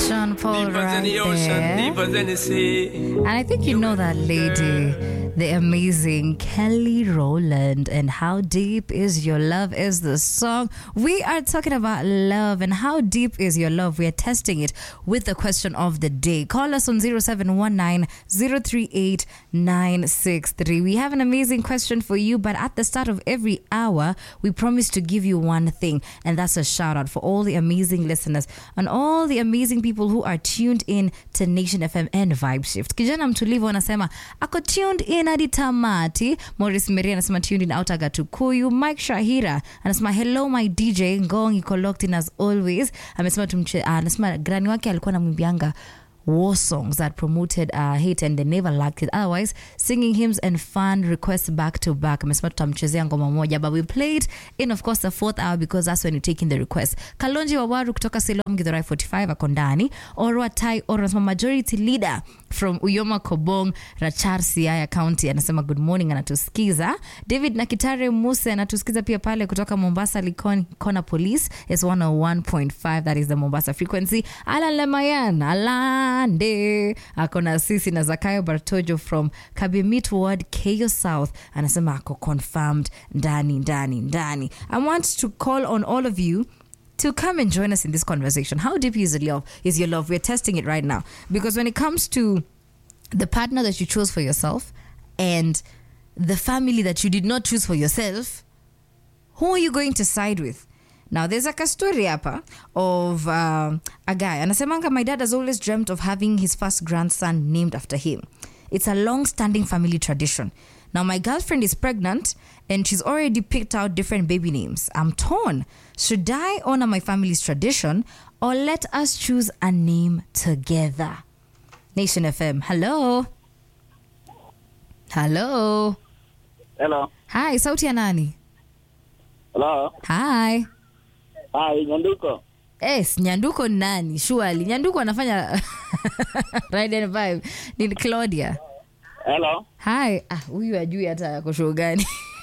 Sean Paul Deeper than right the ocean, there. deeper than the sea. And I think you know that lady, the amazing Kelly Rowland. And How Deep Is Your Love is the song. We are talking about love and how deep is your love. We are testing it with the question of the day. Call us on 0719 038 963. We have an amazing question for you, but at the start of every hour, we promise to give you one thing, and that's a shout out for all the amazing listeners and all the amazing people who are tuned in to Nation FM and Vibe Shift. Kijana mtulivu anasema ako tuned in hadi tamati. Morris Meri anasema tuned in out Agatukuyu. Mike Shahira anasema hello my DJ Ngong iko locked in as always. Amesema tumche, uh, anasema grani wake alikuwa anamwimbianga war songs that promoted uh, hate and they never lacked it otherwise singing hymns and fun requests back to back amesema tutamchezea ngoma moja but we played in of course the fourth hour because that's when you take in the request kalonji wawaru kutoka silom githurai 45 ako ndani orwa tai oro anasema majority leader from uyoma kobong rachar siaya county anasema good morning anatusikiza david nakitare muse anatusikiza pia pale kutoka mombasa likon kona police is 101.5 that is the mombasa frequency alan lemayan alande akona sisi na zakayo bartojo from kabimit ward keyo south anasema ako confirmed ndani ndani ndani i want to call on all of you to come and join us in this conversation. How deep is your love? Is your love? We're testing it right now because when it comes to the partner that you chose for yourself and the family that you did not choose for yourself, who are you going to side with? Now, there's like a story hapa of um, a guy. Anasemanga, my dad has always dreamt of having his first grandson named after him. It's a long-standing family tradition. Now, my girlfriend is pregnant and she's already picked out different baby names. I'm torn. Should I honor my family's tradition or let us choose a name together? Nation FM, hello. Hello. Hello. Hi, sauti ya nani? Hello. Hi. Hi, Nyanduko. Yes, Nyanduko ni nani? Surely. Nyanduko anafanya Ride and Vibe. Ni Claudia. Hello. Hi. Ah, huyu ajui hata yako show gani.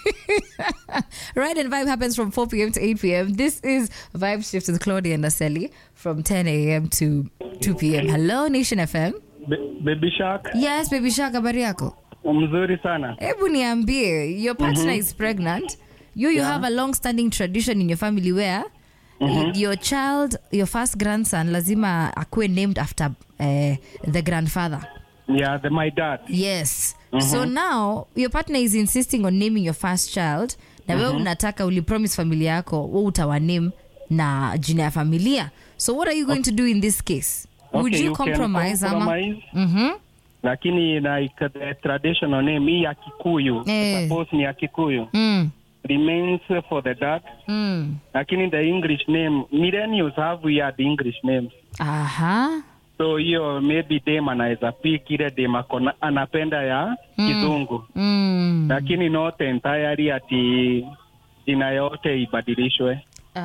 Ride and Vibe happens from 4 p.m. to 8 p.m. This is Vibe Shift with Claudia and Aseli from 10 a.m. to 2 p.m. Hello, Nation FM. Be- Baby Shark. Yes, baby Shark, habari yako? Mzuri sana. Hebu niambie, your partner is pregnant. You you have a long-standing tradition in your family where your child, your first grandson lazima akuwe named after uh, the grandfather. Yeah, the, my dad. Yes. So now your partner is insisting on naming your first child na wewe unataka ulipromise familia yako wewe utawaname na jina ya familia. So what are you going to do in this case? Would Okay, you, can compromise ama? compromise, Mhm. lakini like the traditional name hii ya Kikuyu. Eh. Suppose ni ya Kikuyu. Mm. Remains for the dad. Mm. Lakini the English name, millennials have weird English names. Aha. So hiyo maybe dem anaweza pick ile dem akona anapenda ya kizungu. Mm. Lakini not entirely ati jina yote ibadilishwe.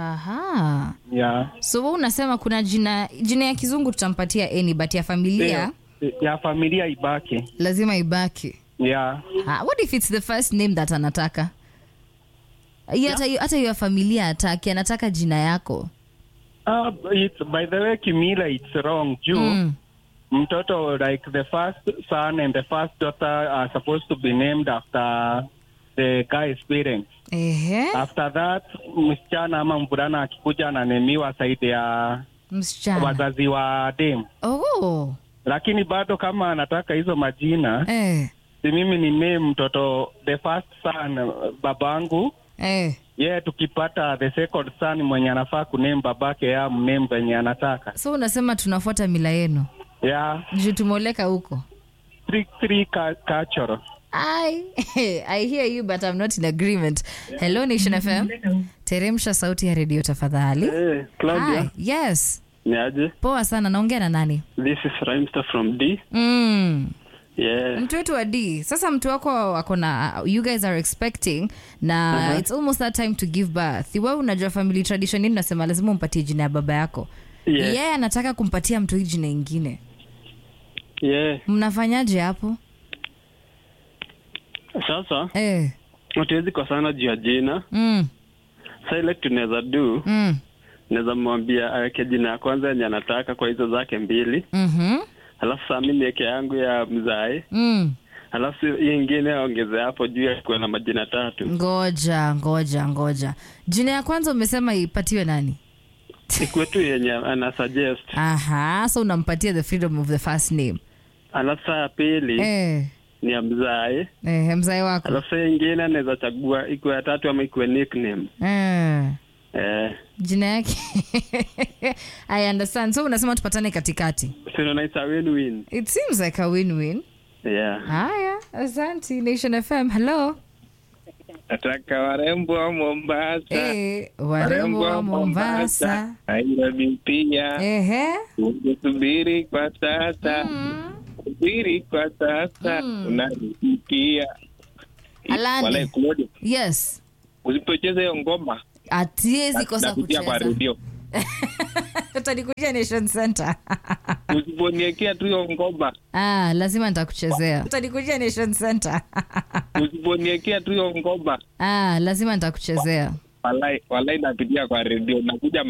Aha. Yeah. So wewe unasema kuna jina jina ya kizungu tutampatia any but ya familia ya familia ibaki. lazima ibaki. Yeah. Ah, what if it's the first name that anataka? Hiyo hata hiyo- hata hiyo ya familia ataki anataka jina yako. Uh, it's, by the way, kimila it's wrong. Juu Mm. mtoto like the first son and the first daughter are supposed to be named after the guy's parents. Ehe. After that, msichana ama mvulana akikuja ananemiwa saidi ya Msichana. wazazi wa dem, Oh. lakini bado kama anataka hizo majina Eh. si mimi ni name mtoto the first son babangu Eh. ye tukipata the second son mwenye anafaa kuname babake ya mname venye anataka So unasema tunafuata mila yenu. ya Juu tumeoleka huko. three, three ca- cultural I, I hear you but I'm not in agreement. Hello Nation FM. Teremsha sauti ya redio tafadhali. Hey, Claudia, Hi. Yes. ni aje? Poa sana naongea na nani? This is Rhymester from D. Mm. Yeah. mtu wetu wa d sasa mtu wako ako na you guys are expecting na it's almost that time to give birth wewe unajua family tradition nini nasema lazima umpatie jina ya baba yako Yeah. yeye yeah, anataka kumpatia mtu hii jina ingine Yeah. mnafanyaje hapo Sasa eh. hatuwezi kosana juu ya jina. mm. Sa ile tunaweza do Mm. naweza mwambia aweke jina ya kwanza yenye anataka kwa hizo zake mbili, Mhm. alafu saa mi niweke yangu ya mzae, Mm. alafu hii ingine aongeze hapo juu ya kuwa na majina tatu, Ngoja, ngoja, ngoja. Jina ya kwanza umesema ipatiwe nani? ikuwe tu yenye ana suggest, Aha, so unampatia the freedom of the first name. alafu saa ya pili Eh, ni ya mzae, eh, mzai wako. alafu saa ingine anaweza chagua ikuwe ya tatu ama ikuwe nickname Eh. eh, Jina yake. I understand. So unasema tupatane katikati. sio nice a win-win. It seems like a win-win. Yeah. Haya, asante Nation FM. Hello. Nataka warembo wa Mombasa, Eh, warembo wa Mombasa. Nairobi pia, Ehe. ungesubiri kwa sasa, subiri kwa sasa, unarisikia Alani. Walai, Claudia, Yes. usipocheza hiyo ngoma Atiezi kosa nakutia kwa kucheza. redio, Utanikuja Nation Center. usiponiekea tu hiyo ngoma, ah, lazima nitakuchezea. Utanikuja Nation Center. usiponiekea tu hiyo ngoma, ah, lazima nitakuchezea. walai, walai napitia kwa redio, nakuja